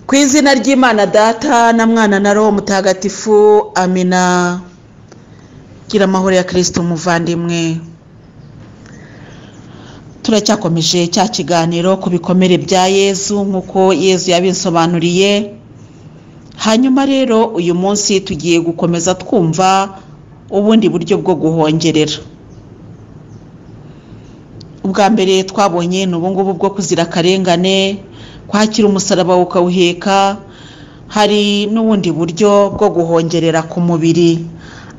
ku izina ry'imana data na mwana na roho mutagatifu amina gira amahoro ya kirisito umuvandimwe turacyakomeje cya kiganiro ku bikomere bya yezu nk'uko yezu yabinsobanuriye hanyuma rero uyu munsi tugiye gukomeza twumva ubundi buryo bwo guhongerera ubwa mbere twabonye ni ubungubu bwo kuzira akarengane kwakira umusaraba ukawuheka hari n'ubundi buryo bwo guhongerera ku mubiri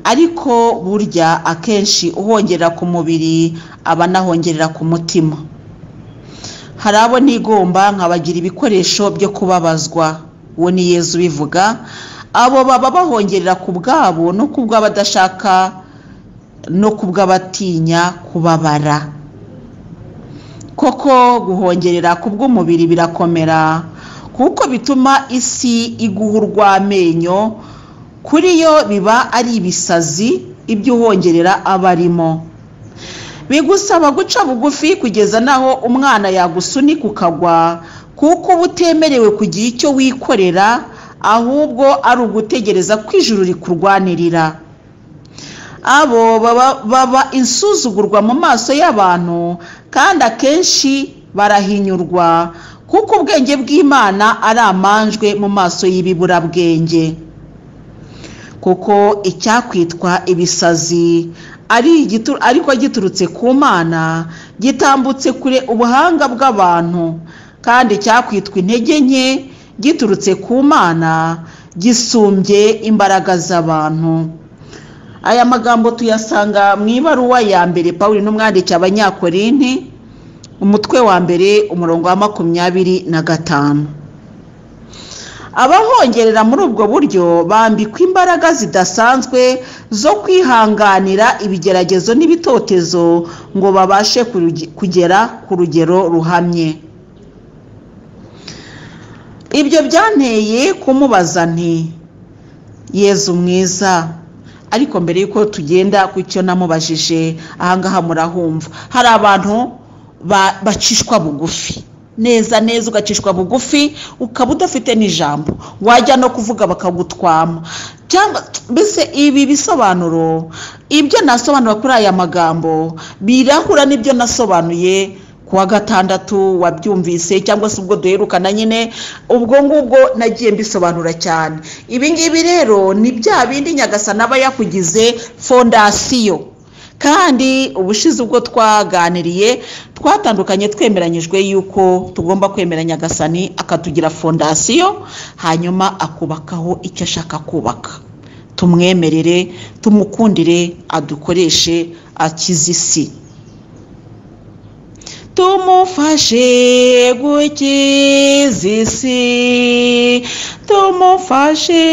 ariko burya akenshi uhongerera ku mubiri aba anahongerera ku mutima hari abo nigomba nkabagira ibikoresho byo kubabazwa uwo ni yezu ubivuga abo baba bahongerera ku bwabo no ku bw'abadashaka no ku bw'abatinya kubabara koko guhongerera ku bw'umubiri birakomera kuko bituma isi iguha urw'amenyo kuri yo biba ari ibisazi ibyo uhongerera aba arimo bigusaba guca bugufi kugeza n'aho umwana yagusunika ukagwa kuko uba utemerewe kugira icyo wikorera ahubwo ari ugutegereza ko ijuru rikurwanirira abo baba insuzugurwa mu maso y'abantu kandi akenshi barahinyurwa kuko ubwenge bw'imana ari amanjwe mu maso y'ibiburabwenge kuko icyakwitwa ibisazi ariko giturutse ku mana gitambutse kure ubuhanga bw'abantu kandi icyakwitwa intege nke giturutse ku mana gisumbye imbaraga z'abantu aya magambo tuyasanga mu ibaruwa ya mbere paul n'umwanditsi abanyakorinti umutwe wa mbere umurongo wa makumyabiri na gatanu abahongerera muri ubwo buryo bambikwa imbaraga zidasanzwe zo kwihanganira ibigeragezo n'ibitotezo ngo babashe kugera ku rugero ruhamye ibyo byanteye kumubaza nti yezu mwiza ariko mbere y'uko tugenda ku cyo namubajije ahangaha murahumva hari abantu bacishwa bugufi neza neza ugacishwa bugufi ukaba udafite n'ijambo wajya no kuvuga bakagutwama cyangwa mbese ibi bisobanuro ibyo nasobanura kuri aya magambo birahura n'ibyo nasobanuye ku wa gatandatu wabyumvise cyangwa se ubwo duherukana nyine ubwo ngubwo nagiye mbisobanura cyane ibi ngibi rero ni bya bindi nyagasana aba yakugize fondasiyo kandi ubushize ubwo twaganiriye twatandukanye twemeranyijwe yuko tugomba kwemera nyagasani akatugira fondasiyo hanyuma akubakaho icyo ashaka kubaka tumwemerere tumukundire adukoreshe akize isi tumufashe gukiza isi tumufashe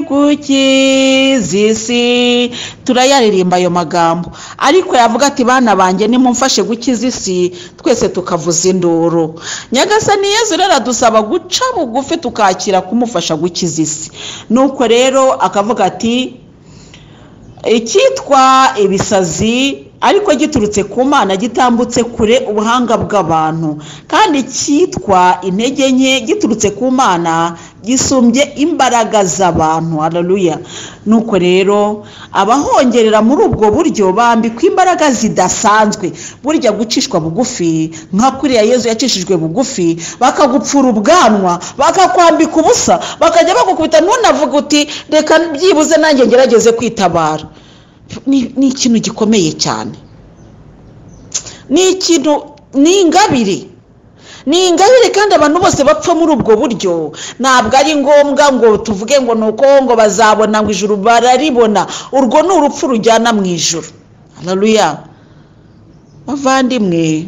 gukiza isi turayaririmba ayo magambo ariko yavuga ati bana banjye nimumfashe gukiza isi twese tukavuza induru nyagasani yezu rero adusaba guca bugufi tukakira kumufasha gukiza isi nuko rero akavuga ati icyitwa ibisazi ariko giturutse ku mana gitambutse kure ubuhanga bw'abantu kandi cyitwa intege nke giturutse ku mana gisumbye imbaraga z'abantu hararuya nuko rero abahongerera muri ubwo buryo bambikwa imbaraga zidasanzwe burya gucishwa bugufi nka kuriya yezu yacishijwe bugufi bakagupfura ubwanwa bakakwambika ubusa bakajya bagukubita ntunavuga uti reka byibuze nanjye ngerageze kwitabara ni ikintu gikomeye cyane ni ikintu ni ingabire ni ingabire kandi abantu bose bapfa muri ubwo buryo ntabwo ari ngombwa ngo tuvuge ngo ni uko ngo bazabona ngo ijuru bararibona urwo ni urupfu rujyana mu ijoro hararuya bavandimwe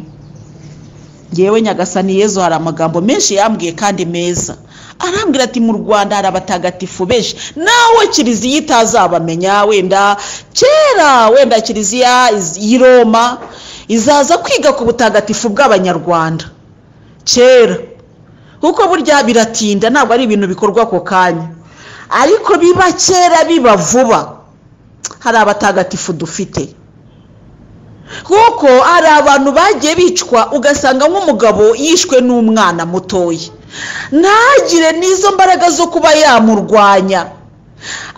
ngewe nyagasani yezu hari amagambo menshi yambwiye kandi meza arambwira ati mu rwanda hari abatagatifu benshi nawe kiliziya itazabamenya wenda kera wenda kiliziya y'i roma izaza kwiga ku butagatifu bw'abanyarwanda kera kuko burya biratinda ntabwo ari ibintu bikorwa ako kanya ariko biba kera biba vuba hari abatagatifu dufite kuko hari abantu bagiye bicwa ugasanga nk'umugabo yishwe n'umwana mutoya ntagire n'izo mbaraga zo kuba yamurwanya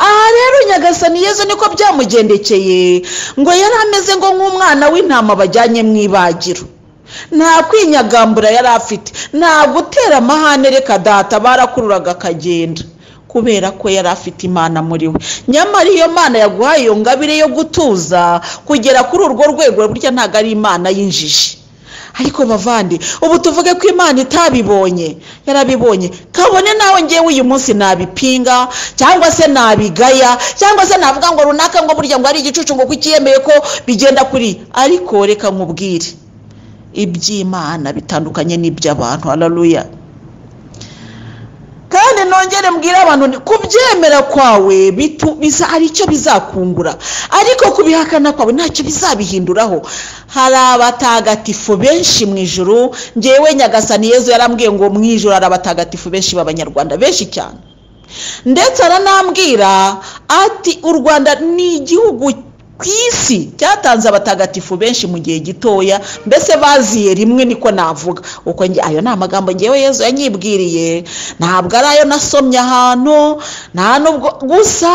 aha rero nyagasani yezu niko byamugendekeye ngo yari ameze ngo nk'umwana w'intama bajyanye mu ibagiro nta kwinyagambura yari afite nta gutera amahane reka data barakururaga akagenda kubera ko yari afite imana muri we nyamara iyo mana yaguhaye iyo ngabire yo gutuza kugera kuri urwo rwego burya ntabwo ari imana y'injiji ariko bavande ubu tuvuge ko imana itabibonye yarabibonye kabone nawe ngewe uyu munsi nabipinga cyangwa se nabigaya cyangwa se navuga ngo runaka ngo burya ngo ari igicucu ngo kukiyemeye ko bigenda kuri ariko reka nkubwire iby'imana bitandukanye n'iby'abantu hararuya kandi nongere mbwire abantu nti kubyemera kwawe bitu- biza- hari icyo bizakungura ariko kubihakana kwawe ntacyo bizabihinduraho hari abatagatifu benshi mu ijuru ngewe nyagasani yezu yarambwiye ngo mu ijuru hari abatagatifu benshi b'abanyarwanda benshi cyane ndetse aranambwira ati u rwanda ni igihugu ku isi cyatanze abatagatifu benshi mu gihe gitoya mbese baziye rimwe niko navuga uko njye ayo ni amagambo ngewe yezu yanyibwiriye ntabwo ari ayo nasomye ahantu nta nubwo gusa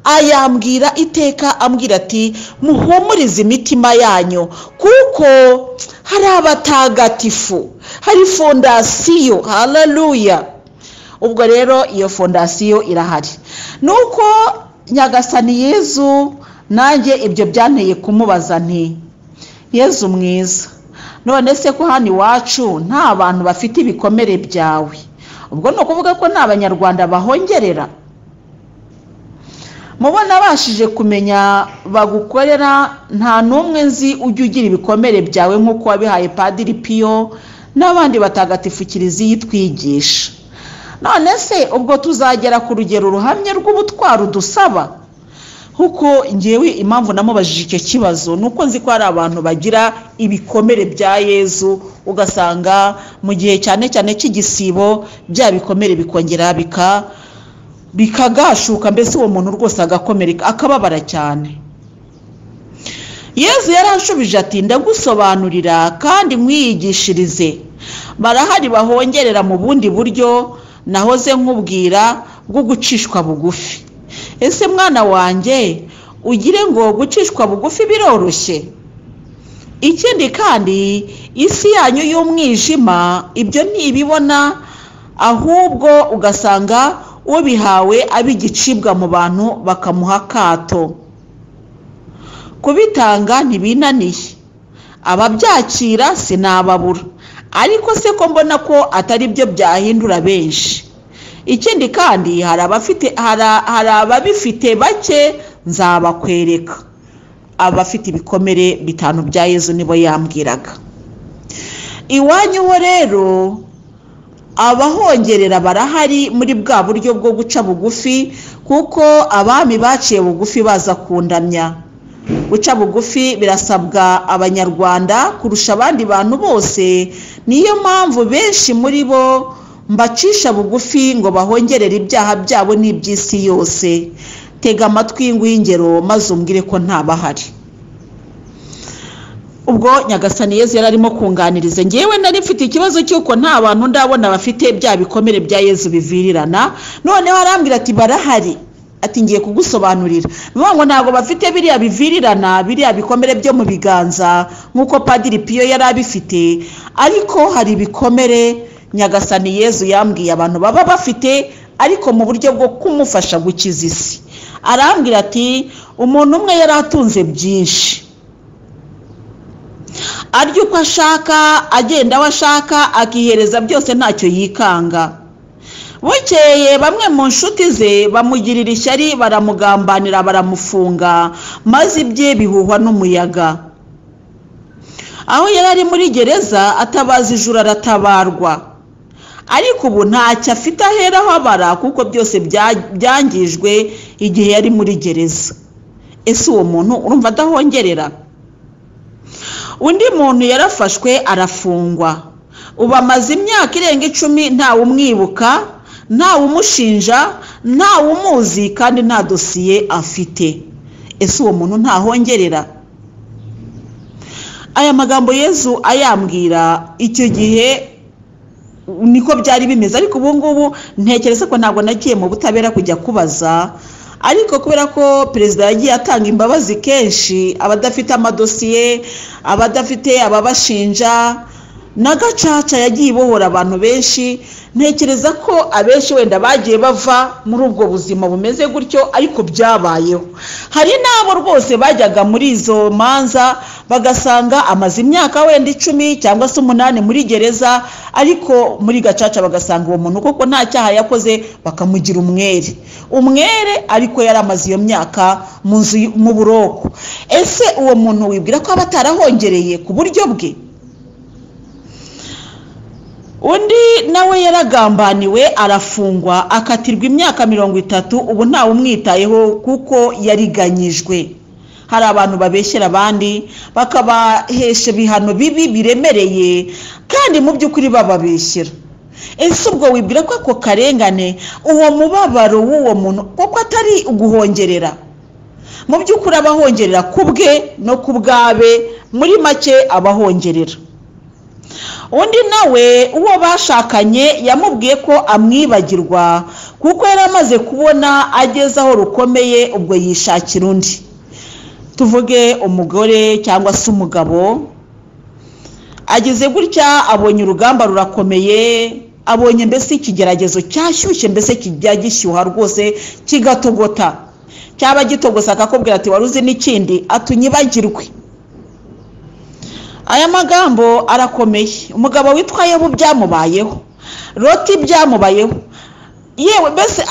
ayambwira iteka ambwira ati muhumurize imitima yanyu kuko hari abatagatifu hari fondasiyo hararuya ubwo rero iyo fondasiyo irahari nuko nyagasani yezu nanjye ibyo byanteye kumubaza nti yezu mwiza none se ko hano iwacu nta bantu bafite ibikomere byawe ubwo ni ukuvuga ko nta banyarwanda bahongerera mubo nabashije kumenya bagukorera nta n'umwe nzi ujya ugira ibikomere byawe nk'uko wabihaye padiri piyo n'abandi batagatifu kiliziya itwigisha none se ubwo tuzagera ku rugero ruhamye rw'ubutwari udusaba kuko ngewe impamvu namubajije icyo kibazo ni uko nzi ko hari abantu bagira ibikomere bya yezu ugasanga mu gihe cyane cyane cy'igisibo bya bikomere bikongera bika bikagashuka mbese uwo muntu rwose agakomereka akababara cyane yezu yaranshubije ati ndagusobanurira kandi nkwiyigishirize barahari bahongerera mu bundi buryo nahoze nkubwira bwo gucishwa bugufi ese mwana wanjye ugire ngo gucishwa bugufi biroroshye ikindi kandi isi yanyu y'umwijima ibyo ntibibona ahubwo ugasanga ubihawe ab'igicibwa mu bantu bakamuha akato kubitanga ntibinaniye ababyakira sinababura ariko se ko mbona ko atari byo byahindura benshi ikindi kandi hari abafite hari- hari ababifite bake nzabakwereka abafite ibikomere bitanu bya yezu nibo yambwiraga iwanyu ho rero abahongerera barahari muri bwa buryo bwo guca bugufi kuko abami baciye bugufi baza kundamya guca bugufi birasabwa abanyarwanda kurusha abandi bantu bose niyo mpamvu benshi muri bo mbacisha bugufi ngo bahongerere ibyaha byabo n'iby'isi yose tega amatwi y'ingwingero maze umbwire ko ntabahari ubwo nyagasani yezu yari arimo kunganiriza ngewe nari mfite ikibazo cy'uko nta bantu ndabona bafite bya bikomere bya yezu bivirirana noneho arambwira ati barahari ati ngiye kugusobanurira ni ukuvuga ngo ntabwo bafite biriya bivirirana biriya bikomere byo mu biganza nk'uko padiri piyo yari abifite ariko hari ibikomere nyagasani yezu yambwiye abantu baba bafite ariko mu buryo bwo kumufasha gukiza isi arambwira ati umuntu umwe yari atunze byinshi arya uko ashaka agenda aho ashaka akihereza byose ntacyo yikanga bukeye bamwe mu nshuti ze bamugirira ishyari baramugambanira baramufunga maze ibye bihuhwa n'umuyaga aho yari ari muri gereza atabaza ijuru aratabarwa ariko ubu ntacyo afite aheraho abara kuko byose bya- byangijwe igihe yari muri gereza ese uwo muntu urumva adahongerera undi muntu yarafashwe arafungwa ubu amaze imyaka irenga icumi ntawe umwibuka ntawe umushinja ntawe umuzi kandi nta dosiye afite ese uwo muntu ntahongerera aya magambo yezu ayambwira icyo gihe niko byari bimeze ariko ubu ngubu ntekereza ko ntabwo nagiye mu butabera kujya kubaza ariko kubera ko perezida yagiye atanga imbabazi kenshi abadafite amadosiye abadafite ababashinja na gacaca yagiye ibohora abantu benshi ntekereza ko abenshi wenda bagiye bava muri ubwo buzima bumeze gutyo ariko byabayeho hari n'abo rwose bajyaga muri izo manza bagasanga amaze imyaka wenda icumi cyangwa se umunani muri gereza ariko muri gacaca bagasanga uwo muntu kuko nta cyaha yakoze bakamugira umwere umwere ariko yari amaze iyo myaka mu nzu mu buroko ese uwo muntu wibwira ko aba atarahongereye ku buryo bwe undi nawe yaragambaniwe arafungwa akatirwa imyaka mirongo itatu ubu ntawe umwitayeho kuko yariganyijwe hari abantu babeshyera abandi bakabahesha ibihano bibi biremereye kandi mu by'ukuri bababeshyera ese ubwo wibwira ko ako karengane uwo mubabaro w'uwo muntu kuko atari uguhongerera mu by'ukuri abahongerera ku bwe no ku bwabe muri make abahongerera undi nawe uwo bashakanye yamubwiye ko amwibagirwa kuko yari amaze kubona ageze aho rukomeye ubwo yishakira undi tuvuge umugore cyangwa se umugabo ageze gutya abonye urugamba rurakomeye abonye mbese ikigeragezo cyashyushye mbese kijya gishyuha rwose kigatogota cyaba gitogosa akakubwira ati wari uzi n'ikindi atunyibagirwe aya magambo arakomeye umugabo witwa yobu byamubayeho roti byamubayeho yewe mbese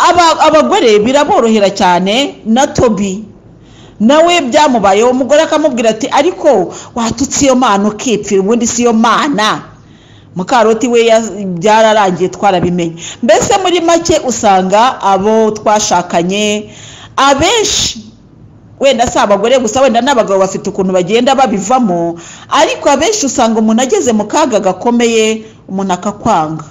abagore biraborohera cyane na tobi nawe byamubayeho umugore akamubwira ati ariko watutse iyo mana ukipfira ubundi si iyo mana mukaroti we byararangiye twarabimenye mbese muri make usanga abo twashakanye abenshi wenda si abagore gusa wenda n'abagabo bafite ukuntu bagenda babivamo ariko abenshi usanga umuntu ageze mu kaga gakomeye umuntu akakwanga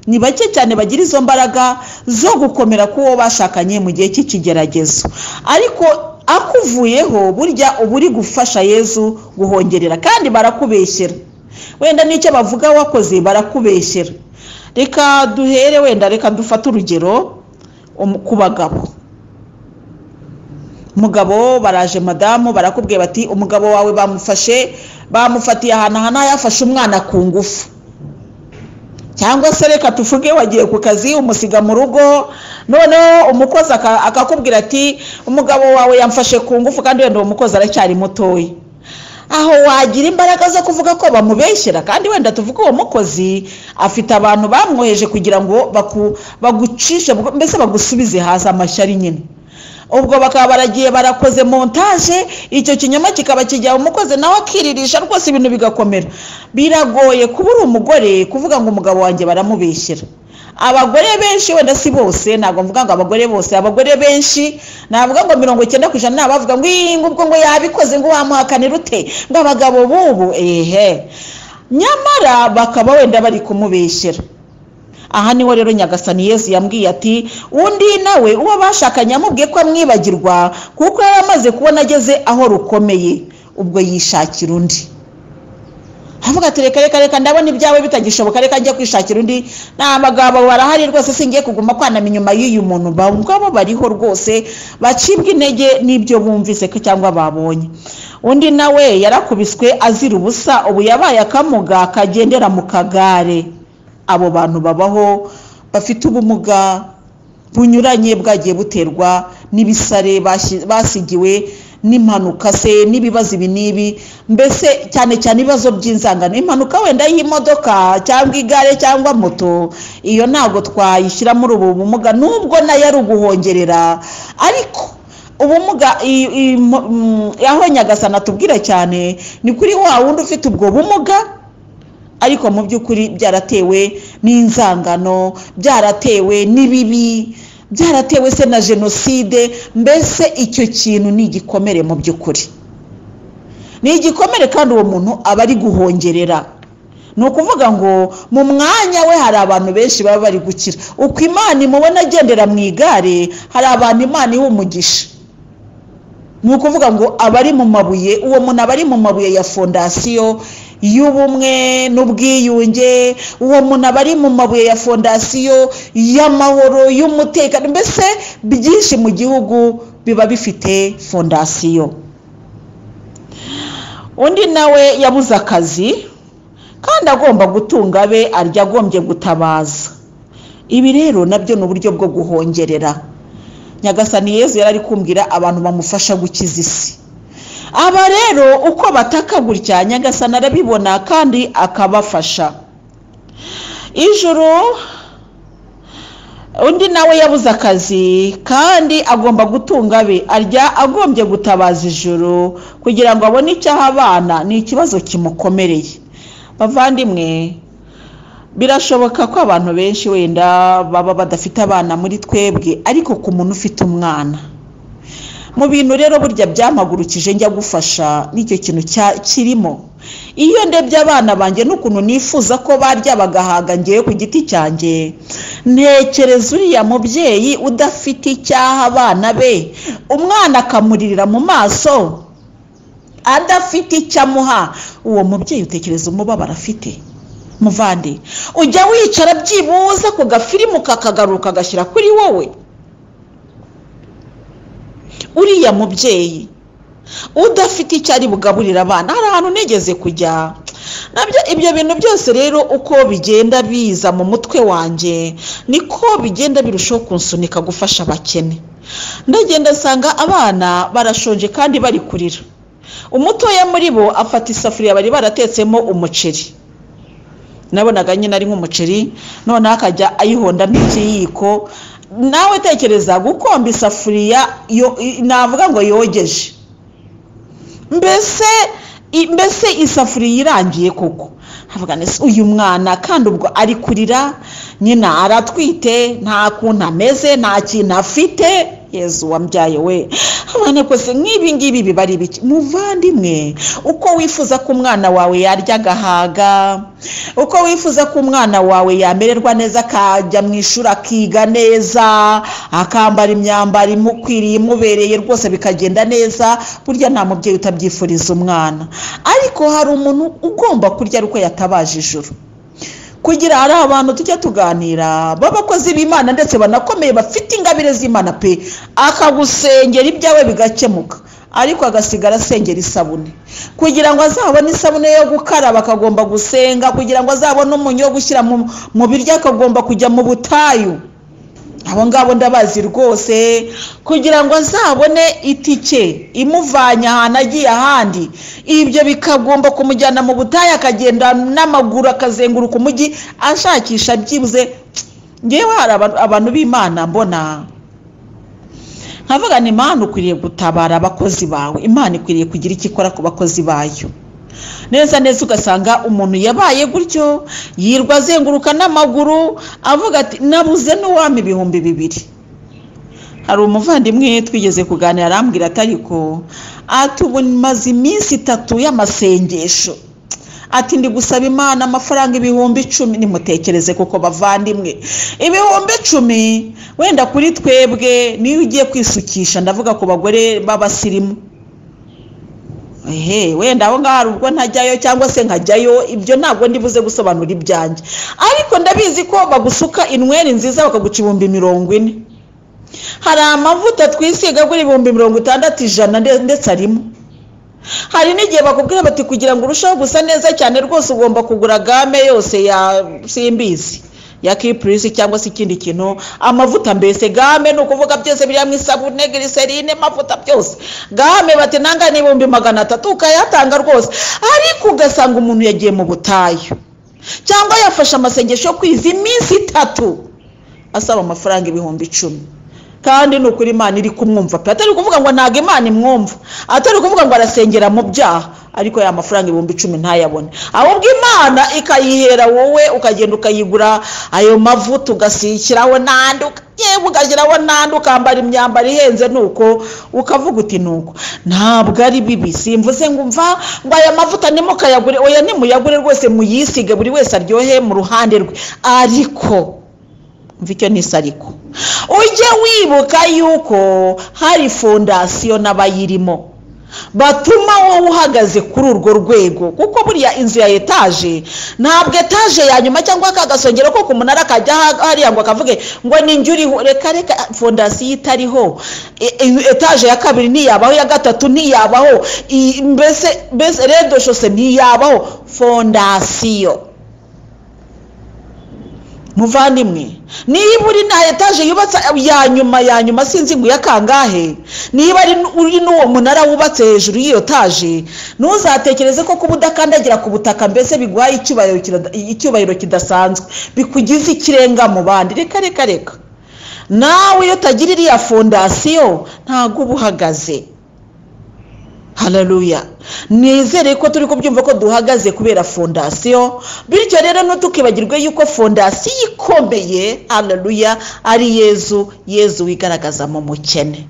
ni bake cyane bagira izo mbaraga zo gukomera k'uwo bashakanye mu gihe cy'ikigeragezo ariko akuvuyeho burya uba uri gufasha yezu guhongerera kandi barakubeshyera wenda n'icyo bavuga wakoze barakubeshyera reka duhere wenda reka dufate urugero ku bagabo umugabo baraje madamu barakubwira bati umugabo wawe bamufashe bamufatiye ahantu aha yafashe umwana ku ngufu cyangwa se reka tuvuge wagiye ku kazi umusiga mu rugo noneho umukozi akakubwira ati umugabo wawe yamfashe ku ngufu kandi wenda uwo mukozi aracyari mutoya aho wagira imbaraga zo kuvuga ko bamubeshyera kandi wenda tuvuge uwo mukozi afite abantu bamwoheje kugira ngo bagucishe mbese bagusubize hasi amashyari nyine ubwo bakaba baragiye barakoze montaje icyo kinyoma kikaba kijya umukozi nawe akiririsha rwose ibintu bigakomera biragoye kuba uri umugore kuvuga ngo umugabo wanjye baramubeshyira abagore benshi wenda si bose ntabwo mvuga ngo abagore bose abagore benshi navuga ngo mirongo icyenda ku ijana bavuga ngo iyi ngubwo ngo yabikoze ngo wamuhakanira ute ngo abagabo bubu ehe nyamara bakaba wenda bari kumubeshyira aha niho rero nyagasani yesu yambwiye ati undi nawe uwo bashakanye amubwiye ko amwibagirwa kuko yari amaze kubona ageze aho rukomeye ubwo yishakira undi avuga ati reka reka reka ndabona ibyawe bitagishoboka reka njye kwishakira undi nta magambo barahari rwose singiye kuguma kwanama inyuma y'uyu muntu bangwabo bariho rwose bacibwa intege n'ibyo bumvise ko cyangwa babonye undi nawe yarakubiswe azira ubusa ubu yabaye akamuga kagendera mu kagare abo bantu babaho bafite ubumuga bunyuranye bwagiye buterwa n'ibisare basigiwe n'impanuka se n'ibibazo ibi n'ibi mbese cyane cyane ibibazo by'inzangano impanuka wenda y'imodoka cyangwa igare cyangwa moto iyo ntabwo twayishyira muri ubu bumuga nubwo nayo ari uguhongerera ariko ubumuga aho nyagasana tubwira cyane ni kuri wa wundi ufite ubwo bumuga ariko mu by'ukuri byaratewe n'inzangano byaratewe n'ibibi byaratewe se na jenoside mbese icyo kintu ni igikomere mu by'ukuri ni igikomere kandi uwo muntu aba ari guhongerera ni ukuvuga ngo mu mwanya we hari abantu benshi baba bari gukira uko imana imubona agendera mu igare hari abantu imana iha umugisha ni ukuvuga ngo abari mu mabuye uwo muntu aba ari mu mabuye ya fondasiyo y'ubumwe n'ubwiyunge uwo muntu aba ari mu mabuye ya fondasiyo y'amahoro y'umutekano mbese byinshi mu gihugu biba bifite fondasiyo undi nawe yabuze akazi kandi agomba gutunga abe arya agombye gutabaza ibi rero nabyo ni uburyo bwo guhongerera nyagasani yezu yari ari kumbwira abantu bamufasha gukiza isi aba rero uko bataka gutya nyagasani arabibona kandi akabafasha ijoro undi nawe yabuze akazi kandi agomba gutunga abe arya agombye gutabaza ijoro kugira ngo abone icyaha abana ni ikibazo kimukomereye bavandimwe birashoboka ko abantu benshi wenda baba badafite abana muri twebwe ariko ku muntu ufite umwana mu bintu rero burya byampagurukije njya gufasha nicyo kintu kirimo iyo ndebye abana banjye n'ukuntu nifuza ko barya bagahaga ngewe ku giti cyanjye ntekereza uriya mubyeyi udafite icyaha abana be umwana akamuririra mu maso adafite icyo amuha uwo mubyeyi utekereza umubabaro afite muvande ujya wicara byibuze ku gafirimu kakagaruka agashyira kuri wowe uriya mubyeyi udafite icyo ari bugaburire abana hari ahantu nigeze kujya nabyo ibyo bintu byose rero uko bigenda biza mu mutwe wanjye niko bigenda birushaho kunsunika gufasha abakene ndagenda nsanga abana barashonje kandi bari kurira umutoya muri bo afata isafuriya bari baratetsemo umuceri nabonaga nyine ari nk'umuceri noneho akajya ayihonda n'ikiyiko nawe tekereza gukomba isafuriya navuga ngo yogeje mbese mbese isafuriya irangiye koko uyu mwana kandi ubwo ari kurira nyina aratwite nta kuntu ameze nta kintu afite yezu wambyaye we abana kose nk'ibi ngibi biba ari ibiki muvandimwe uko wifuza ko umwana wawe yarya agahaga uko wifuza ko umwana wawe yamererwa neza akajya mu ishuri akiga neza akambara imyambaro imukwiriye imubereye rwose bikagenda neza burya nta mubyeyi utabyifuriza umwana ariko hari umuntu ugomba kurya ari uko yatabaje ijoro kugira hari abantu tujya tuganira b'abakozi b'imana ndetse banakomeye bafite ingabire z'imana pe akagusengera ibyawe bigakemuka ariko agasigara asengera isabune kugira ngo azabone isabune yo gukaraba akagomba gusenga kugira ngo azabone umunyu wo gushyira mu biryo akagomba kujya mu butayu abo ngabo ndabazi rwose kugira ngo azabone itike imuvanye ahantu agiye ahandi ibyo bikagomba kumujyana mu butayu akagenda n'amaguru akazenguruka umujyi ashakisha byibuze ngewe hari abantu b'imana mbona nkavuga ni imana ukwiriye gutabara abakozi bawe imana ikwiriye kugira icyo ikora ku bakozi bayo neza neza ugasanga umuntu yabaye gutyo yirwa azenguruka n'amaguru avuga ati nabuze n'uwami ibihumbi bibiri hari umuvandimwe twigeze kuganira arambwira ati ariko tumaze iminsi itatu y'amasengesho ati ndi gusaba imana amafaranga ibihumbi icumi nimutekereze kuko bavandimwe ibihumbi icumi wenda kuri twebwe niyo ugiye kwisukisha ndavuga ku bagore b'abasirimu ehe wenda aho ngaho hari ubwo ntajyayo cyangwa se nkajyayo ibyo ntabwo ndibuze gusobanura ibyanjye ariko ndabizi ko bagusuka inweri nziza bakaguca ibihumbi mirongo ine hari amavuta twisiga agura ibihumbi mirongo itandatu ijana ndetse arimo hari n'igihe bakubwira bati kugira ngo urusheho gusa neza cyane rwose ugomba kugura game yose ya simbizi ya kipurisi cyangwa se ikindi kintu amavuta mbese game ni ukuvuga byose biriya mu isabune giriserine amavuta byose game bati nanga n'ibihumbi magana atatu ukayatanga rwose ariko ugasanga umuntu yagiye mu butayu cyangwa yafashe amasengesho yo kwiza iminsi itatu asaba amafaranga ibihumbi icumi kandi ni ukuri imana iri kumwumva pe atari ukuvuga ngo ntabwo imana imwumva atari ukuvuga ngo arasengera mu byaha ariko ya mafaranga ibihumbi icumi ntayabone ahubwo imana ikayihera wowe ukagenda ukayigura ayo mavuta ugashyiraho n'andi yewe ugashyiraho n'andi ukambara imyambaro ihenze nuko ukavuga uti nuko ntabwo ari bibi simvuze ngo mva ngo aya mavuta nimukayagure oya nimuyagure rwose muyisige buri wese aryohe mu ruhande rwe ariko mva icyo nisa ariko ujye wibuka yuko hari fondasiyo n'abayirimo batuma wowe uhagaze kuri urwo rwego kuko buriya inzu ya etaje ntabwo etaje ya nyuma cyangwa ka gasongero ko ku munara kajya hariya ngo akavuge ngo ni njye uriho reka reka fondasiyo itariho etaje ya kabiri ntiyabaho iya gatatu ntiyabaho i- mbese mbese redo shose ntiyabaho fondasiyo muvandimwe niba uri na etaje yubatse ya nyuma ya nyuma sinzi ngo iya kangahe niba ari n- uri n'uwo munara wubatse hejuru y'iyo taje ntuzatekereze ko kuba udakandagira ku butaka mbese biguha icyubahiro kirada- icyubahiro kidasanzwe bikugize ikirenga mu bandi reka reka reka nawe iyo utagira iriya fondasiyo ntabwo uba uhagaze hararuya nizere ko turi kubyumva ko duhagaze kubera fondasiyo bityo rero ntukibagirwe yuko fondasiyo ikomeye hararuya ari yezu yezu wigaragaza mu mukene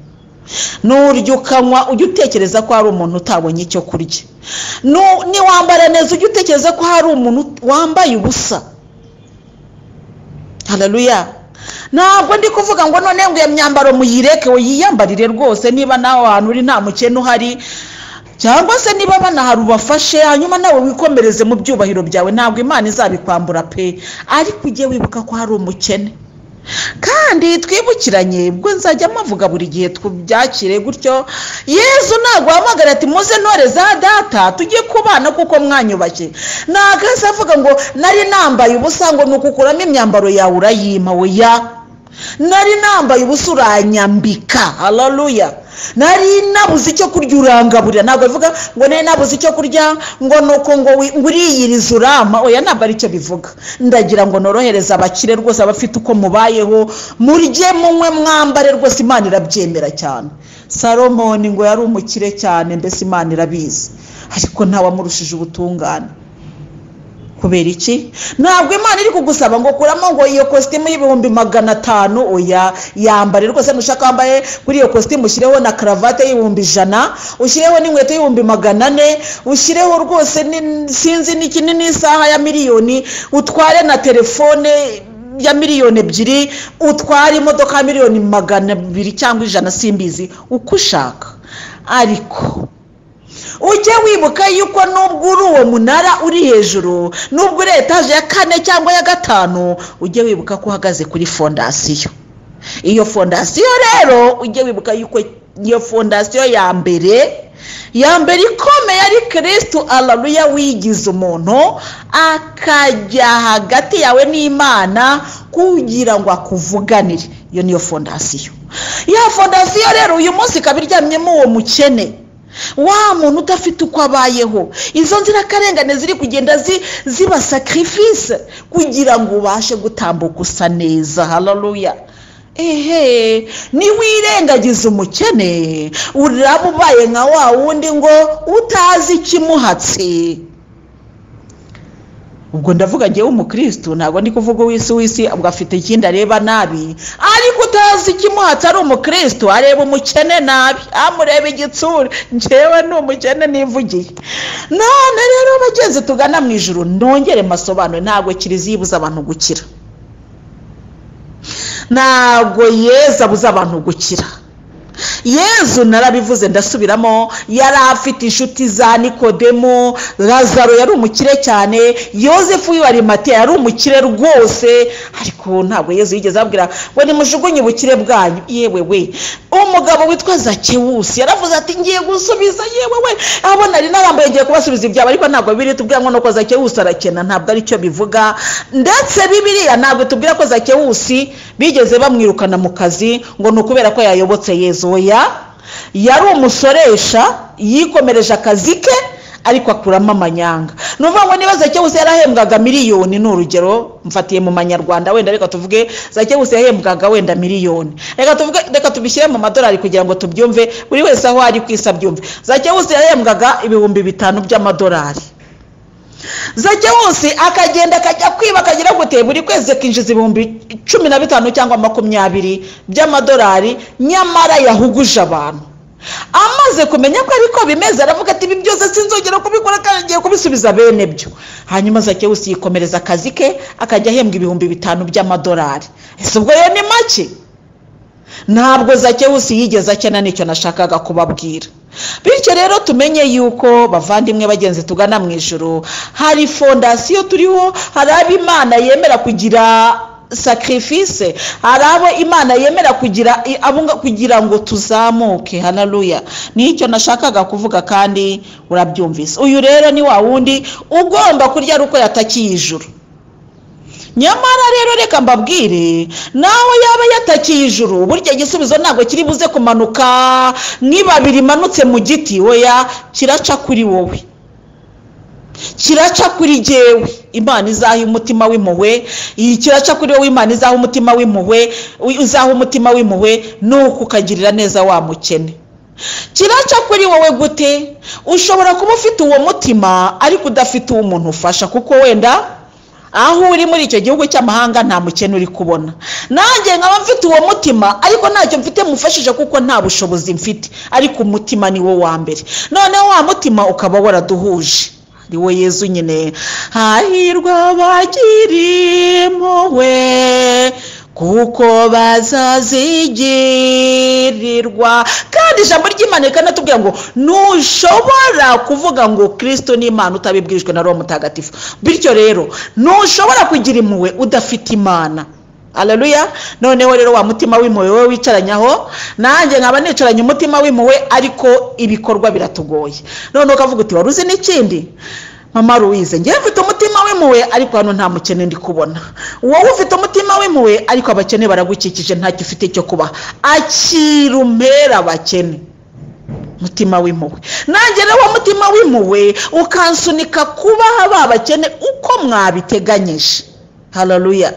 nurya ukanywa ujye utekereza ko hari umuntu utabonye icyo kurya Nu- niwambara neza ujye utekereza ko hari umuntu wambaye ubusa hararuya ntabwo ndi kuvuga ngo none ngo iyo myambaro muyireke yiyambarire rwose niba nawe ahantu uri nta mukene uhari cyangwa se niba banahari ubafashe hanyuma nawe wikomereze mu byubahiro byawe ntabwo imana izabikwambura pe ariko ujye wibuka ko hari umukene kandi twibukiranye ubwo nzajya mpavuga buri gihe tubyakire gutyo yezu ntabwo wahamagara ati muze ntore za data tujye kubana kuko mwanyubashye ntabwo ahise avuga ngo nari nambaye ubusa ngo ni ukukuramo imyambaro yawe urayima ya nari nambaye ubusa uranyambika hararuya nari nabuze icyo kurya urangaburira ntabwo bivuga ngo nari nabuze icyo kurya ngo ni uko ngo wi- ngo uriyiriza urama oya ntabwo aricyo bivuga ndagira ngo norohereze abakire rwose abafite uko mubayeho murye munywe mwambare rwose imana irabyemera cyane salomoni ngo yari umukire cyane mbese imana irabizi ariko ntawamurushije ubutungane kubera iki ntabwo imana iri kugusaba ngo kuramo ngo iyo kositimu y'ibihumbi magana atanu oya yambare rwose nushaka wambaye kuri iyo kositimu ushyireho na karavate y'ibihumbi ijana ushyireho n'inkweto y'ibihumbi magana ane ushyireho rwose ni- sinzi n'iki ni n'isaha ya miliyoni utware na telefone ya miliyoni ebyiri utware imodoka ya miliyoni magana abiri cyangwa ijana simbizi uko ushaka ariko ujye wibuka yuko nubwo uri uwo munara uri hejuru nubwo uri etaje ya kane cyangwa ya gatanu ujye wibuka ko uhagaze kuri fondasiyo iyo fondasiyo rero ujye wibuka yuko iyo fondasiyo ya mbere ya mbere ikomeye ari kirisitu araruya wigize umuntu akajya hagati yawe n'imana kugira ngo akuvuganire iyo niyo fondasiyo ya fondasiyo rero uyu munsi ikaba iryamyemo uwo mukene wa muntu udafite uko abayeho izo nzirakarengane ziri kugenda zi- ziba sacrifice kugira ngo ubashe gutambuka usa neza hararuya ehe niwirengagiza umukene uraba ubaye nka wa wundi ngo utazi ikimuhatse ubwo ndavuga ngewe umukirisitu ntabwo ndi kuvuga uw'isi w'isi ubwo afite ikindi areba nabi ariko utazi ikimuhatse ari umukirisitu areba umukene nabi amureba igitsure ngewe ni umukene nivugiye none rero bagenzi tugana mu ijoro nongere mbasobanure ntabwo kiliziya ibuza abantu gukira ntabwo yeza abuze abantu gukira yezu narabivuze ndasubiramo yari afite inshuti za nikodemu lazaro yari umukire cyane yosefu w'ibarimateya yari umukire rwose ariko ntabwo yezu yigeze ababwira ngo nimujugunye ubukire bwanyu yewe we umugabo witwa zakewusi yaravuze ati ngiye gusubiza yewe we abo nari narambuye ngiye kubasubiza ibyabo ariko ntabwo bibiri tubwira ngo nuko zakewusi arakena ntabwo aricyo bivuga ndetse bibiriya ntabwo tubwira ko zakewusi bigeze bamwirukana mu kazi ngo ni ukubera ko yayobotse yezu oya yari umusoresha yikomereje akazi ke ariko akuramo amanyanga ni ukuvuga ngo niba zakewusi yarahembwaga miliyoni ni urugero mfatiye mu manyarwanda wenda reka tuvuge zakewusi yahembwaga wenda miliyoni reka tuvuge reka tubishyire mu madolari kugira ngo tubyumve buri wese aho ari ku isi abyumve zakewusi yahembwaga ibihumbi bitanu by'amadolari zakewusi akagenda akajya kwiba akagira gute buri kwezi akinjiza ibihumbi cumi na bitanu cyangwa makumyabiri by'amadolari nyamara yahuguje abantu amaze kumenya ko ariko bimeze aravuga ati ibi byose sinzongera kubikora kandi ngiye kubisubiza bene byo hanyuma zakewusi yikomereza akazi ke akajya ahembwa ibihumbi bitanu by'amadolari ese ubwo yo ni make ntabwo zakewusi yigeze akena nicyo nashakaga kubabwira bityo rero tumenye yuko bavandimwe bagenzi tugana mu ijoro hari fondasiyo turiho hari abo imana yemera kugira sacrifice hari abo imana yemera kugira abunga kugira ngo tuzamuke hanaruya nicyo nashakaga kuvuga kandi urabyumvise uyu rero ni wa wundi ugomba kurya uko yatakiye ijuru nyamara rero reka mbabwire nawe yaba yatakiye ijuru burya igisubizo ntabwo kiri buze kumanuka nibabi rimanutse mu giti weya kiraca kuri wowe kiraca kuri jyewe imana izaha umutima w'impuhwe kiraca kuri wowe imana izaha umutima w'impuhwe uzaha umutima w'impuhwe nuko ukagirira neza wa mukene kiraca kuri wowe gute ushobora kuba ufite uwo mutima ariko udafite uwo umuntu ufasha kuko wenda aho uri muri icyo gihugu cy'amahanga nta mukene uri kubona nanjye nkaba mfite uwo mutima ariko ntacyo mfite mufashije kuko nta bushobozi mfite ariko umutima ni wo wa mbere noneho wa mutima ukaba waraduhuje ni we yezu nyine hahirwa bagiri impuhwe kuko bazazigirirwa kandi ijambo ry'imana rikana tubwira ngo ntushobora kuvuga ngo kirisito ni imana utabibwirijwe na roho mutagatifu bityo rero ntushobora kugira impuhwe udafite imana araruya noneho rero wa mutima w'impuhwe we wicaranyaho nanjye nkaba nicaranye umutima w'impuhwe ariko ibikorwa biratugoye noneho ukavuga uti wari uzi n'ikindi mama ruwize ngewe mfite umutima w'impuhwe ariko hano nta mukene ndi kubona wowe ufite umutima w'impuhwe ariko abakene baragukikije ntacyo ufite cyo kuba akirumera abakene mutima w'impuhwe nanjye rero wa mutima w'impuhwe ukansunika kubaha ba bakene uko mwabiteganyije hararuya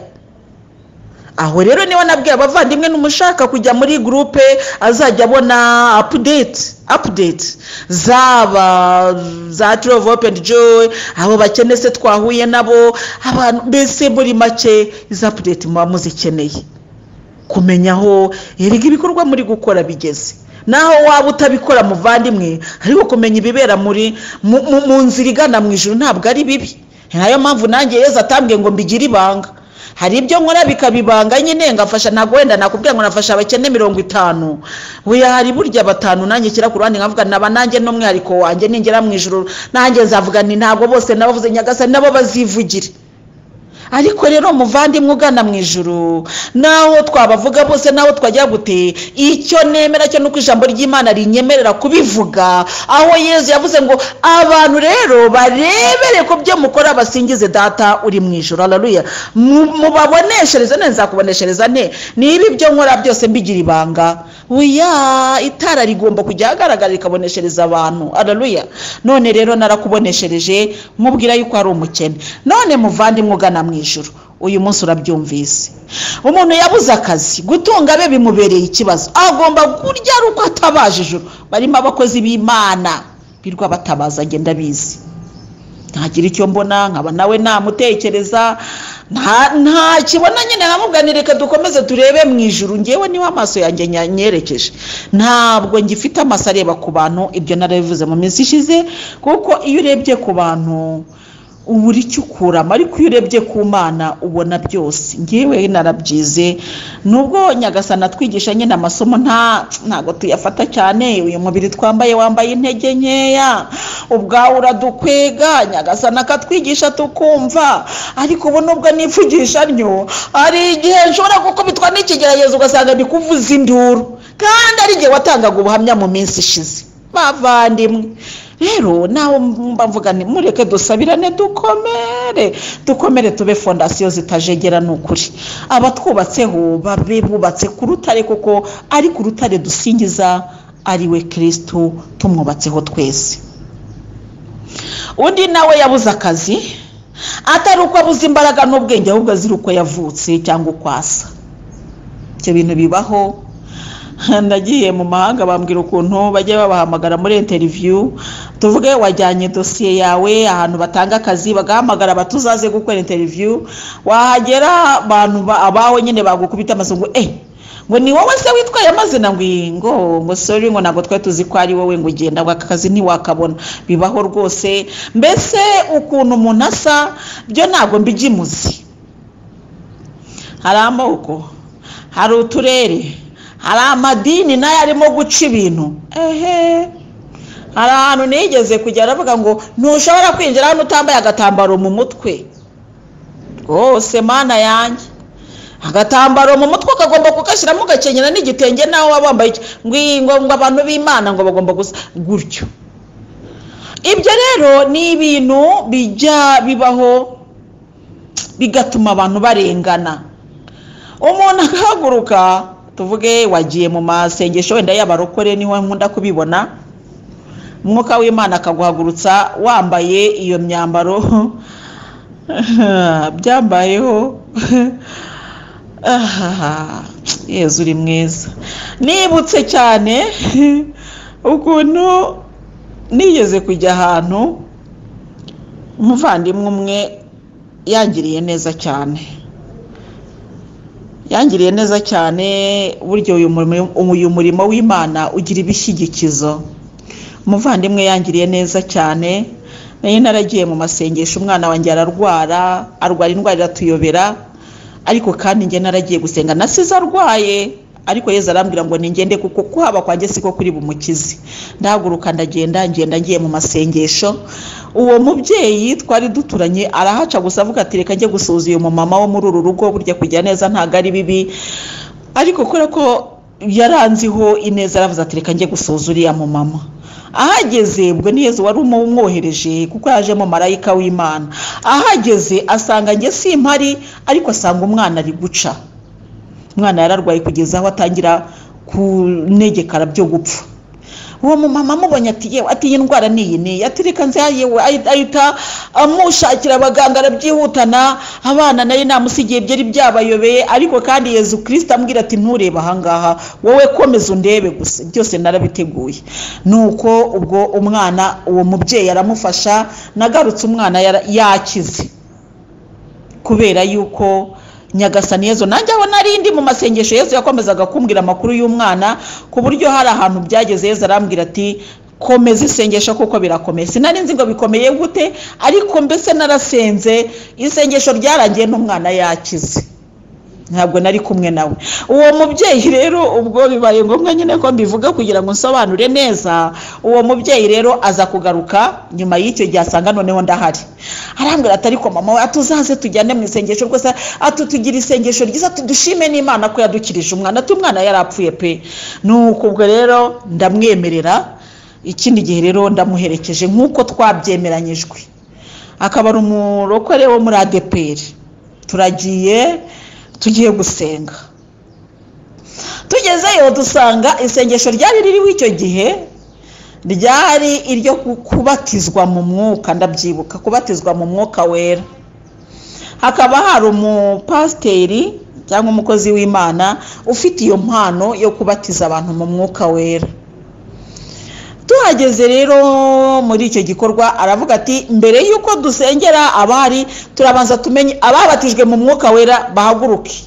aho rero niba nabwiye abavandimwe n'umushaka kujya muri gurupe azajya abona apudeti apudeti zaba za turovu openi joyi abo bakene se twahuye nabo abantu mbese muri make izo apudeti muba muzikeneye kumenya aho erega ibikorwa muri gukora bigeze naho waba utabikora muvandimwe ariko kumenya ibibera muri mu nzira igana mu ijoro ntabwo ari bibi nayo mpamvu nanjye yeza atambwiye ngo mbigire ibanga hari ibyo nkora bikabibanga nyine ngafasha ntabwo wenda nakubwira ngo nafasha abakene mirongo itanu buya hari burya batanu nanjye ku ruhande nkavuga naba nanjye n'umwihariko wanjye ningera mu ijoro nanjye nzavuga ni ntabwo bose n'abavuze nyagasani nabo bazivugire ariko rero muvandimwe ugana mu ijoro naho twabavuga bose naho twajya gute icyo nemera cyo nuko ijambo ry'imana rinyemerera kubivuga aho yezu yavuze ngo abantu rero barebere ku byo mukora basingize data uri mu ijoro araruya mubaboneshereze neza nzakuboneshereza nte niba ibyo nkora byose mbigira ibanga buya itara rigomba kujya ahagaragara rikaboneshereza abantu araruya none rero narakuboneshereje mubwira yuko ari umukene none muvandimwe ugana mu ijoro uyu munsi urabyumvise umuntu yabuze akazi gutunga abe bimubereye ikibazo agomba kurya ari uko atabaje ijoro barimo abakozi b'imana birwa batabaza agenda abizi ntagira icyo mbona nkaba nawe namutekereza nta kibona nyine nkamubwira reka dukomeze turebe mu ijoro ngewe niba amaso yanjye nyerekeje ntabwo ngifite amaso areba ku bantu ibyo narabivuze mu minsi ishize kuko iyo urebye ku bantu uba uri ukuramo ariko iyo urebye ku mana ubona byose ngewe narabyize nubwo nyagasana atwigisha nyine amasomo ntabwo tuyafata cyane uyu mubiri twambaye wambaye intege nkeya ubwawe uradukwega nyagasana akatwigisha tukumva ariko ubu nubwo nifugisha ryo hari igihe nshobora gukubitwa n'ikigeragezo ugasanga bikuvuza induru kandi ari igihe watangaga ubuhamya mu minsi ishize bavandimwe rero nawe mvuga ni mureke dusabirane dukomere dukomere tube fondasiyo zitajegera ni ukuri abatwubatseho babe bubatse ku rutare kuko ari ku rutare dusingiza ari we kirisitu tumwubatseho twese undi nawe yabuze akazi atari uko abuze imbaraga n'ubwenge ahubwo azira uko yavutse cyangwa uko asa ibyo bintu bibaho nagiye mu mahanga bambwira ukuntu bajya babahamagara muri interiviyu tuvuge wajyanye dosiye yawe ahantu batanga akazi bagahamagara abatuzaze gukora interiviyu wahagera abantu abaho nyine bagukubita amazungu eh ngo ni wowe se witwaye amazina ngo ngo ngo sori ngo ntabwo twari tuzi ko ari wowe ngo ugenda ngo aka kazi ntiwakabona bibaho rwose mbese ukuntu umuntu asa byo ntabwo mbigimuzi hari amoko hari uturere hari amadini nayo arimo guca ibintu ehe hari ahantu nigeze kujya aravuga ngo ntushobora kwinjira hano utambaye agatambaro mu mutwe rwose mana yanjye agatambaro mu mutwe ukagomba kugashyiramo ugakenyera n'igitenge nawe waba wambaye iki ngo ngo abantu b'imana ngo bagomba gusa gutyo ibyo rero ni ibintu bijya bibaho bigatuma abantu barengana umuntu agahaguruka tuvuge wagiye mu masengesho wenda y'abarokore niho nkunda kubibona umwuka w'imana akaguhagurutsa wambaye iyo myambaro byambayeho yezu uri mwiza nibutse cyane ukuntu nigeze kujya ahantu umuvandimwe umwe yangiriye neza cyane yangiriye neza cyane buryo uyu murimo w'imana ugira ibishyigikizo umuvandimwe yangiriye neza cyane nayo naragiye mu masengesho umwana wanjye ararwara arwara indwara iratuyobera ariko kandi njye naragiye gusenga nasize arwaye ariko yezu arambwira ngo ningende kuko kuhaba kwanjye siko kuri bumukizi ndahaguruka ndagenda ngenda ngiye mu masengesho uwo mubyeyi twari duturanye arahaca gusa avuga ati reka njye gusuhuza uyu mumama wo muri uru rugo burya kujya neza ntabwo ari bibi ariko kubera ko yaranziho ineza aravuze ati reka njye gusuhuza uriya mumama ahageze ubwo ni yezu wari umwohereje kuko yajemo marayika w'imana ahageze asanga njye si mpari ariko asanga umwana ari guca umwana yararwaye kugeza aho atangira kunegekara byo gupfa uwo mumama amubonye ati yewe ati iyi ndwara ni iyi niyi ati reka nziha yewe ahita amushakira abaganga arabyihutana abana nayo namusigiye byari byabayobeye ariko kandi yezu kirisita amubwira ati nturebe ahangaha wowe komeza undebe gusa byose narabiteguye nuko ubwo umwana uwo mubyeyi aramufasha nagarutse umwana yakize kubera yuko nyagasani yezu nanjye aho narindi mu masengesho yezu yakomezaga kumbwira amakuru y'umwana ku buryo hari ahantu byageze yezu arambwira ati komeza isengesho kuko birakomeye sinari nzi ngo bikomeye gute ariko mbese narasenze isengesho ryarangiye n'umwana yakize ntabwo nari kumwe nawe uwo mubyeyi rero ubwo bibaye ngombwa nyine ko mbivuga kugira ngo nsobanure neza uwo mubyeyi rero aza kugaruka nyuma y'icyo gihe asanga noneho ndahari arambwira ati ariko mama we atuzaze tujyane mu isengesho rwose atutugira isengesho ryiza tudushime n'imana ko yadukirije umwana ati umwana yarapfuye pe ni ubwo rero ndamwemerera ikindi gihe rero ndamuherekeje nk'uko twabyemeranyijwe akaba ari umurokore wo muri adeperi turagiye tugiye gusenga tugezeyo dusanga isengesho ryari ririho icyo gihe ryari iryo kubatizwa mu mwuka ndabyibuka kubatizwa mu mwuka wera hakaba hari umupasiteri cyangwa umukozi w'imana ufite iyo mpano yo kubatiza abantu mu mwuka wera tuhageze rero muri icyo gikorwa aravuga ati mbere y'uko dusengera abari turabanza tumenye ababatijwe mu mwuka wera bahaguruke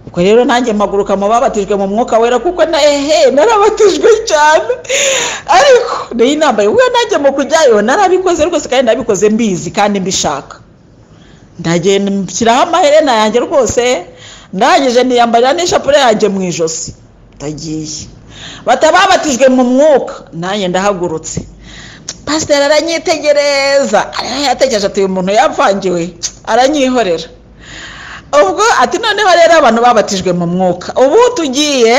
ubwo rero nanjye mpaguruka mu babatijwe mu mwuka wera kuko na ehe narabatijwe cyane ariko niyo inama yewe nanjye mu kujyayo narabikoze rwose kandi nabikoze mbizi kandi mbishaka ndagenda nshyiraho amaherena yanjye rwose ndangije niyambarira n'ishapure yanjye mu ijosi ndagiye batababatijwe mu mwuka nanjye ndahagurutse pasiteri aranyitegereza yatekereje ati uyu muntu yavangiwe aranyihorera ubwo ati noneho rero abantu babatijwe mu mwuka ubu tugiye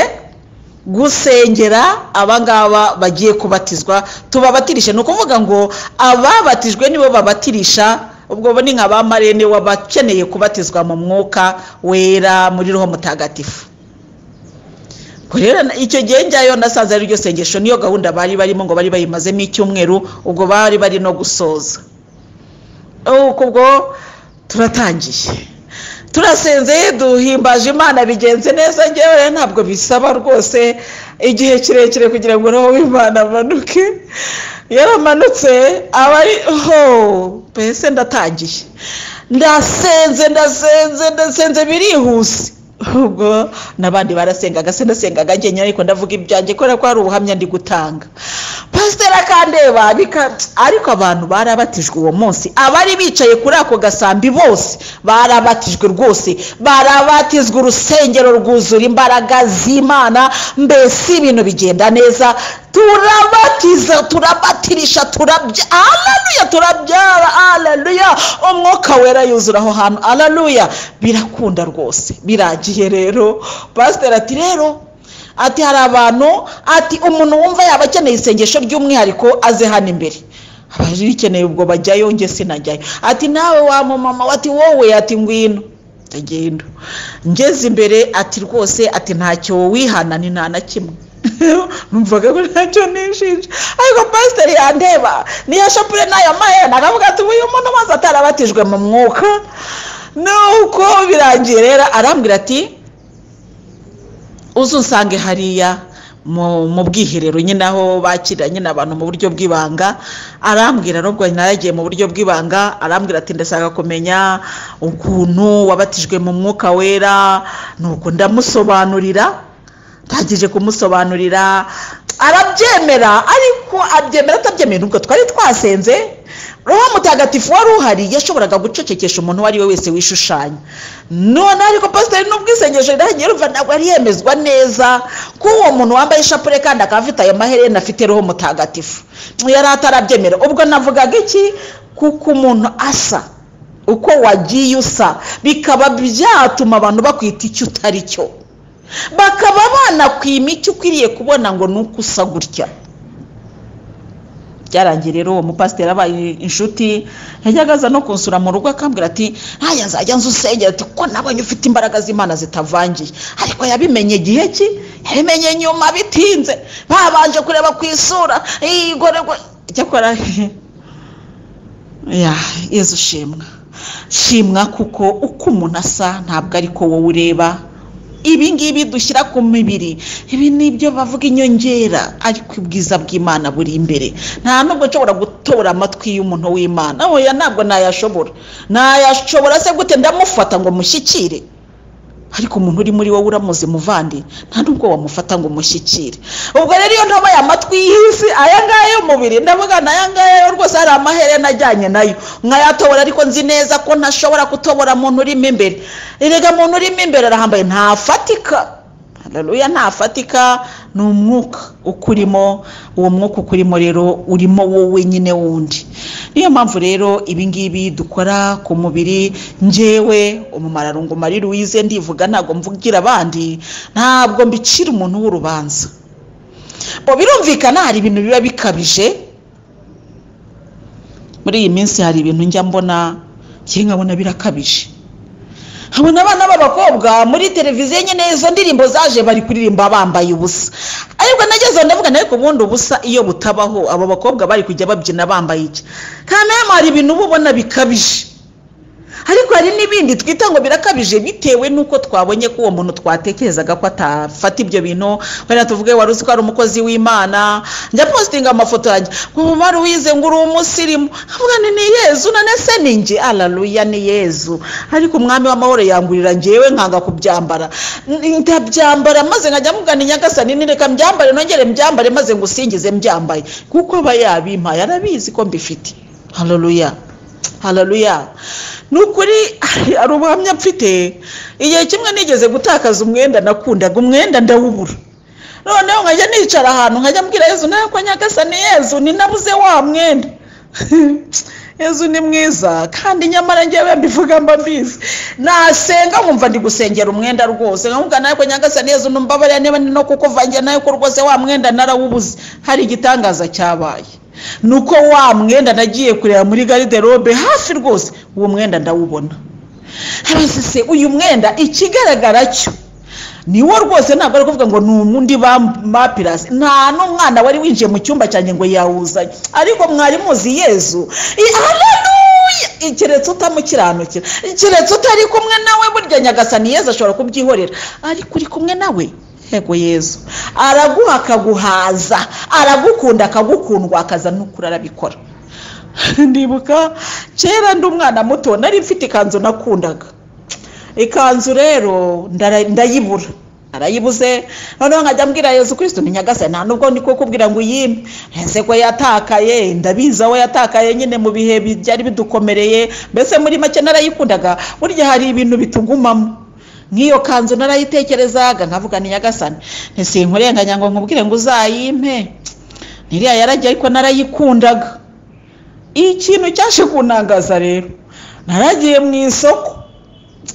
gusengera abangaba bagiye kubatizwa tubabatirishe ni ukuvuga ngo ababatijwe nibo babatirisha ubwo bo ni nka ba marene wabakeneye kubatizwa mu mwuka wera muri roho mutagatifu rero icyo gihe njyayo nasanze ari ryo sengesho niyo gahunda bari barimo ngo bari bayimazemo icyumweru ubwo bari bari no gusoza ubwo turatangiye turasenze duhimbaje imana bigenze neza ngewe ntabwo bisaba rwose igihe kirekire kugira ngo roho w'imana amanuke yaramanutse aba ari ho mbese ndatangiye ndasenze ndasenze ndasenze birihuse ubwo n'abandi barasengaga se ndasengaga njye ariko ndavuga ibyanjye kubera ko hari ubuhamya ndi gutanga pasiteri akandeba nika- ariko abantu barabatijwe uwo munsi abari bicaye kuri ako gasambi bose barabatijwe rwose barabatijwe urusengero rwuzura imbaraga z'imana mbese ibintu bigenda neza turabatiza turabatirisha turabya aleluya turabyara aleluya umwuka wera yuzura aho hantu aleluya birakunda rwose biragiye rero pasiteri ati rero ati hari abantu ati umuntu wumva yaba akeneye isengesho ry'umwihariko aze hano imbere abaje rikeneye ubwo bajyayo njye sinajyayo ati nawe wa mumama we, ati wowe ati ngwino ndagenda ngeze imbere ati rwose ati ntacyo wihana ni nta na kimwe numvaga ko ntacyo nishinja ariko pasiteri yandeba niyo shopure n'aya mahera akavuga ati uyu muntu maze atarabatijwe mu mwuka nuko birangiye rero arambwira ati uzunsange hariya mu mu bwiherero nyine aho bakirira nyine abantu mu buryo bw'ibanga arambwira nubwo naragiye mu buryo bw'ibanga arambwira ati ndashaka kumenya ukuntu wabatijwe mu mwuka wera nuko ndamusobanurira ndangije kumusobanurira arabyemera ariko abyemera atabyemeye nubwo twari twasenze roho mutagatifu wari uhari yashoboraga gucecekesha umuntu uwo ari we wese wishushanya none ariko pasiteri n'ubwisengesho riragiye rumva ntabwo yari yemezwa neza ko uwo muntu wambaye ishapure kandi akaba afite ayo maherena afite roho mutagatifu yari atarabyemera ubwo navugaga iki kuko umuntu asa uko wagiye usa bikaba byatuma abantu bakwita icyo utari cyo bakaba banakwima icyo ukwiriye kubona ngo ni uko usa gutya byarangiye rero uwo mupasiteri abaye inshuti yajyaga aza no kunsura mu rugo akambwira ati ntaya nzajya nzu usengera ati ko nabonye ufite imbaraga z'imana zitavangiye ariko yabimenye igihe ki yabimenye nyuma bitinze babanje kureba ku isura igorerwa icyakora ya yezu shimwa shimwa kuko uko umuntu asa ntabwo ariko wowe ureba ibi ngibi dushyira ku mibiri ibi ni ibyo bavuga inyongera ariko ubwiza bw'imana buri imbere nta nubwo nshobora gutora amatwi y'umuntu w'imana oya ntabwo nayashobora nayashobora se gute ndamufata ngo mushyikire ariko umuntu uri muri wowe uramuzi muvandi nta nubwo wamufata ngo umushyikire ubwo rero iyo ntoboye amatwi y'isi aya ngaya y'umubiri ndavuga na aya ngaya yo rwose hari amaherena ajyanye nayo nkayatobora ariko nzi neza ko ntashobora kutobora muntu urimo imbere erega muntu urimo imbere arahambaye ntafatika haleluya ntafatika ni umwuka ukurimo uwo mwuka ukurimo rero urimo wowe nyine wundi niyo mpamvu rero ibingibi dukora ku mubiri njyewe umumararungu marie louise ndivuga ntabwo mvugira abandi ntabwo mbicira umuntu w'urubanza bo birumvikana hari ibintu biba bikabije muri iyi minsi hari ibintu njya mbona njye nkabona birakabije nkabona abana b'abakobwa muri televiziyo nyine izo ndirimbo zaje bari kuririmba bambaye ubusa ariko nageze aho ndavuga nawe ubundi ubusa iyo butabaho abo bakobwa bari kujya babyina bambaye iki kandi nayo hari ibintu uba ubona bikabije ariko hari n'ibindi twita ngo birakabije bitewe n'uko twabonye ko uwo muntu twatekerezaga ko atafata ibyo bintu wenda tuvuge wari uzi ko ari umukozi w'imana njya positinga amafoto yanjye ngo wari wize ngo uri umusirimu nkavuga ni ni yezu none se ni njye araruya ni yezu ariko umwami w'amahoro yangurira njyewe nkanga kubyambara N- ndabyambara maze nkajya mugana inyagasani nireka mbyambare nongere mbyambare maze ngusingize mbyambaye kuko aba yabimpaye arabizi ko mbifite hararuya hararuya ni ukuri hari ubuhamya mfite igihe kimwe nigeze gutakaza umwenda nakundaga umwenda ndawubura noneho nkajya nicara ahantu nkajya mbwira yezu nawe ko nyagasani yezu ninabuze wa mwenda yezu ni mwiza kandi nyamara njyewe mbivuga mba mbizi nasenga nkumva ndi gusengera umwenda rwose nkamubwira nawe ko nyagasani yezu numbabarira niba ni no kukuvangira nawe ko rwose wa mwenda narawubuze hari igitangaza cyabaye ni uko wa mwenda nagiye kureba muri gariderobe hafi rwose uwo mwenda ndawubona hasi se uyu mwenda ikigaragara cyo ni wo rwose ntabwo ari kuvuga ngo ni umundi bamapirasi nta n'umwana wari winjiye mu cyumba cyanjye ngo yawuzanye ariko mwari muzi yezu I- haleluya keretse utamukiranukira keretse utari kumwe nawe burya nyagasani yezu ashobora kubyihorera ariko uri kumwe nawe yego yezu araguha akaguhaza aragukunda akagukundwa akaza n'ukuri arabikora ndibuka kera ndi umwana muto nari mfite ikanzu nakundaga ikanzu rero ndara- ndayibura arayibuze noneho nkajya mbwira yezu kirisito ni nyagase nta nubwo ni ko kubwira ngo uyimpe ese ko yatakaye ndabizi aho yatakaye nyine mu bihe bi- byari bidukomereye mbese muri make narayikundaga burya hari ibintu bitugumamo nk'iyo kanzu narayitekerezaga nkavuga ni nyagasane ntisinkurenganya ngo nkubwire ngo uzayimpe ntiriya yarajya ariko narayikundaga ikintu cyaje kunangaza rero naragiye mu isoko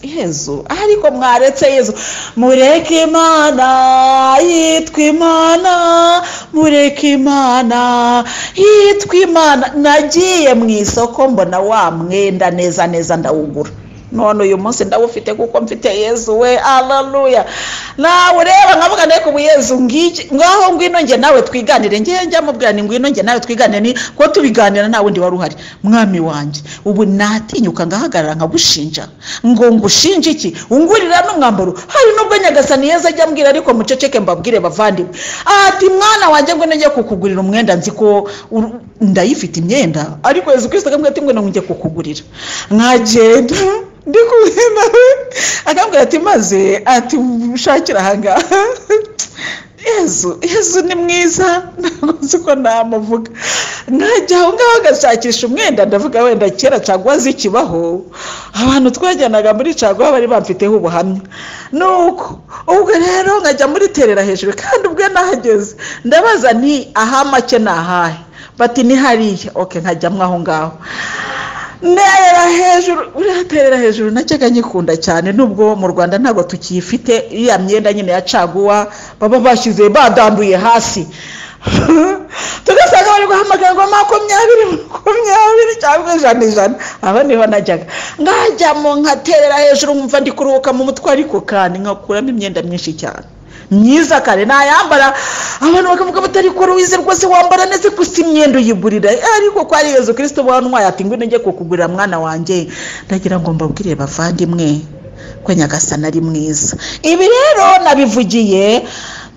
yezu ariko mwaretse yezu mureke imana yitwa imana mureke imana yitwa imana nagiye mu isoko mbona wa mwenda neza neza ndawugura none uyu munsi ndawufite kuko mfite yezu we alaluya nawureba nkavuga ndeko ubu yezu ngiki ngaho ngwino njye nawe twiganire njye njya mubwira ni ngwino njye nawe twiganire ni ko tubiganira nta wundi wari uhari mwami wanjye ubu natinyuka ngahagarara nkagushinja ngo ngushinje iki ungurira n'umwambaro hari nubwo nyagasani yeza ajya ambwira ariko muceceke mbabwire bavandimwe ati mwana wanjye ngo nijye kukugurira umwenda nzi ko ur- ndayifite imyenda ariko yezu kirisito akambwira ati ngo njye kukugurira nkagenda ndi kumwe nawe akambwira ati maze ati ushakira ahangaha yezu yezu ni mwiza ntabwo nzi ko namuvuga nkajya aho ngaho agashakisha umwenda ndavuga wenda kera caguwa zikibaho abantu twajyanaga muri caguwa bari bamfiteho ubuhamya nuko ubwo rero nkajya muri terera hejuru kandi ubwo nahageze ndabaza nti aha make ni ahahe bati ni hariya oke nkajyamo aho ngaho ntera hejuru buriya terera hejuru najyaga nyikunda cyane nubwo mu rwanda ntabwo tukiyifite iriya myenda nyine ya caguwa baba bashyize badanduye hasi tugasanga bari guhamagara ngo makumyabiri makumyabiri cyangwa ijana ijana aho niho najyaga nkajyamo nkaterera hejuru nkumva ndi kuruhuka mu mutwe ariko kandi nkakuramo imyenda myinshi cyane myiza kare nayambara abantu bakavuga bati ariko ruwize rwose wambara neza gusa imyenda uyigurira ariko ko ari yezu kirisito wantwaye ati ngwino njye kukugurira mwana wanjye ndagira ngo mbabwire bavandimwe ko nyagasani ari mwiza ibi rero nabivugiye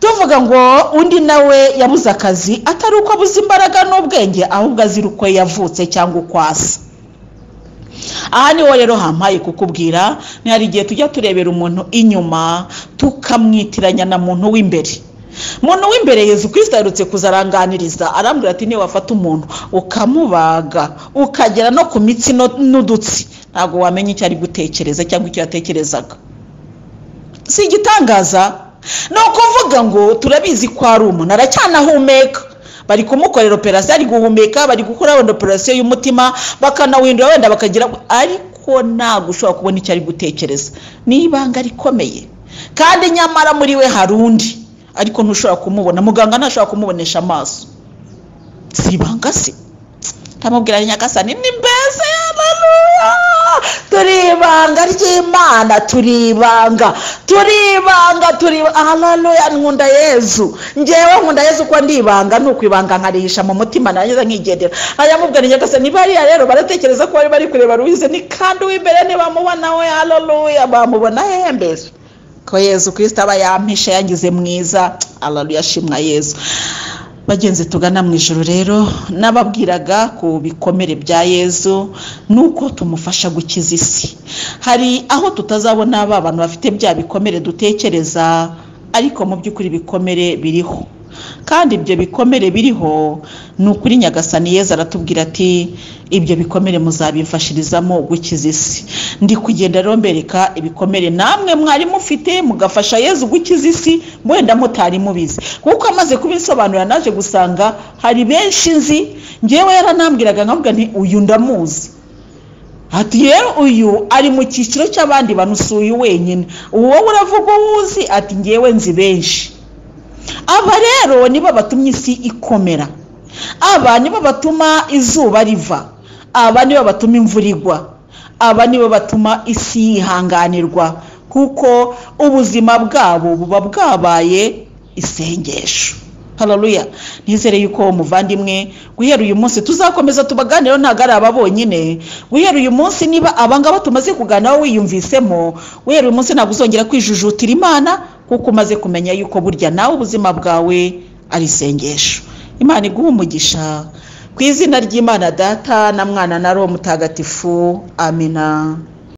tuvuga ngo undi nawe yabuze akazi atari uko abuze imbaraga n'ubwenge ahubwo azira uko yavutse cyangwa uko asa aha niho rero hampaye kukubwira ni hari igihe tujya turebera umuntu inyuma tukamwitiranya na muntu w'imbere muntu w'imbere yezu kirisita aherutse kuzaranganiriza arambwira ati niba wafata umuntu ukamubaga ukagera no ku mitsi no- n'udutsi ntabwo wamenya icyo ari gutekereza cyangwa icyo yatekerezaga si igitangaza ni ukuvuga ngo turabizi ko ari umuntu aracyanahumeka bari kumukorera operasiyo ari guhumeka bari gukora wenda operasiyo y'umutima bakanawindura wenda bakagira ariko ntabwo ushobora kubona icyo ari gutekereza ni ibanga rikomeye kandi nyamara muri we hari undi ariko ntushobora kumubona muganga ntashobora kumubonesha amaso si ibanga se ndamubwira nyagasani ni mbese haleluya turi ibanga ry'imana turi ibanga turi ibanga turi haleluya nkunda yezu ngewe nkunda yezu ko ndi ibanga ni ukwibanga nkarihisha mu mutima narangiza nkigendera ayamubwira nyagasani bariya rero baratekereza ko bari bari kureba ruhize ni kandi uw'imbere ntibamubona we haleluya bamubona hehe mbese ko yezu kirisita aba yampishe yangize mwiza haleluya shimwa yezu bagenzi tugana mu ijoro rero n'ababwiraga ku bikomere bya yezu nuko tumufasha gukiza isi hari aho tutazabona ba bantu bafite bya bikomere dutekereza ariko mu by'ukuri ibikomere biriho kandi ibyo bikomere biriho ni ukuri nyagasani yeza aratubwira ati ibyo bikomere muzabimfashirizamo gukiza isi ndi kugenda rero mbereka ibikomere namwe mwari mufite mugafasha yezu gukiza isi wenda mutari mubizi kuko amaze kubisobanura naje gusanga hari benshi nzi ngewe yaranambwiraga nkavuga nti uyu ndamuzi ati rero uyu ari mu cyiciro cy'abandi bantu si uyu wenyine uwo uravuga uwuzi ati ngewe nzi benshi aba rero nibo batumye isi ikomera aba nibo batuma izuba riva aba nibo batuma imvura igwa aba nibo batuma isi yihanganirwa kuko ubuzima bwabo buba bwabaye isengesho hararuya nizere yuko muvandimwe guhera uyu munsi tuzakomeza tubaganiraho ntabwo ari aba bonyine guhera uyu munsi niba abangaba tumaze kuganiraho wiyumvisemo guhera uyu munsi ntabwo uzongera kwijujutira imana kuko umaze kumenya yuko burya nawe ubuzima bwawe ari isengesho imana iguha umugisha ku izina ry'imana data na mwana na roho mutagatifu amina